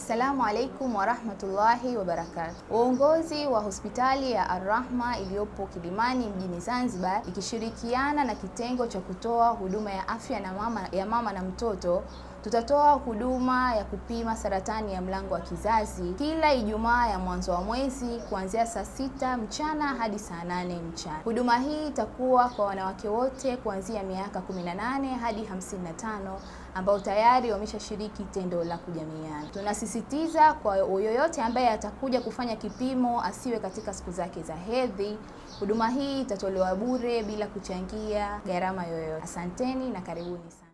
Assalamu alaikum warahmatullahi wabarakatuh. Uongozi wa hospitali ya Ar-Rahma iliyopo Kilimani mjini Zanzibar ikishirikiana na kitengo cha kutoa huduma ya afya na mama, ya mama na mtoto tutatoa huduma ya kupima saratani ya mlango wa kizazi kila Ijumaa ya mwanzo wa mwezi kuanzia saa sita mchana hadi saa nane mchana. Huduma hii itakuwa kwa wanawake wote kuanzia miaka 18 hadi 55 ambao tayari wameshashiriki tendo la kujamiiana. Tunasisitiza kwa yoyote ambaye atakuja kufanya kipimo asiwe katika siku zake za hedhi. Huduma hii itatolewa bure bila kuchangia gharama yoyote. Asanteni na karibuni sana.